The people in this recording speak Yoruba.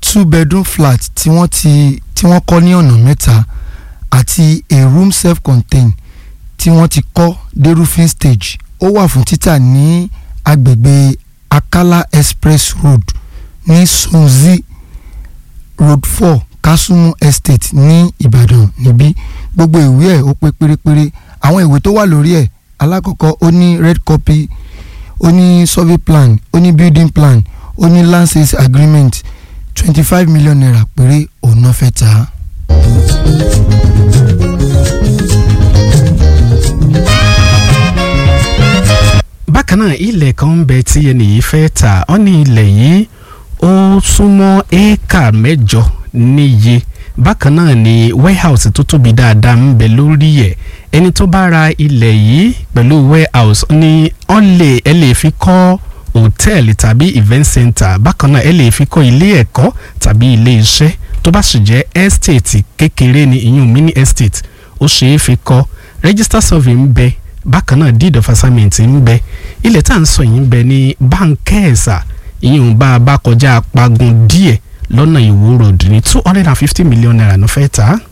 two bedroom flat tí wọ́n ti tí wọ́n kọ́ ní ọ̀nà mẹ́ta àti a room self contained tí wọ́n ti kọ́ dé roofing stage ó wà fún títà ní agbègbè Akala Express Road ní Sunzi Road four Kasumu Estate ní Ìbàdàn níbí gbogbo ìwé ẹ̀ ó pé pérépéré àwọn ìwé tó wà lórí ẹ̀ alákọ̀ọ́kọ́ ó ní red copy ó ní survey plan ó ní building plan ó ní land sales agreement twenty five million naira péré òun náà fẹ́ tà á. bákan náà ilẹ̀ kan ń bẹ tí ẹnìyí fẹ́ tà ọ́ ní ilẹ̀ yìí ó súnmọ́ éékà mẹ́jọ níye bákan náà ni warehouse tó tóbi dáadáa ń bẹ lórí ẹ̀ ẹni tó bá ra ilẹ̀ yìí pẹ̀lú warehouse ní ọ́n lè ẹ lè fi kọ́ hòtẹ́ẹ̀lì tàbí event center bákan náà ẹ lè fi kọ́ ilé ẹ̀kọ́ tàbí ilé iṣẹ́ tó bá sì jẹ́ estate kékeré ni ìyún mini estate ó ṣeé fi kọ́ register survey ń bẹ bákan náà deed of assignment ń bẹ ilẹ̀ tá à ń sọ yìí ń bẹ ní báńkẹ́ẹ̀sà ìyún bá a bá kọjá apagun díẹ̀ lọ́nà ìwó road ní two hundred and fifty million naira ló fẹ́ tà á.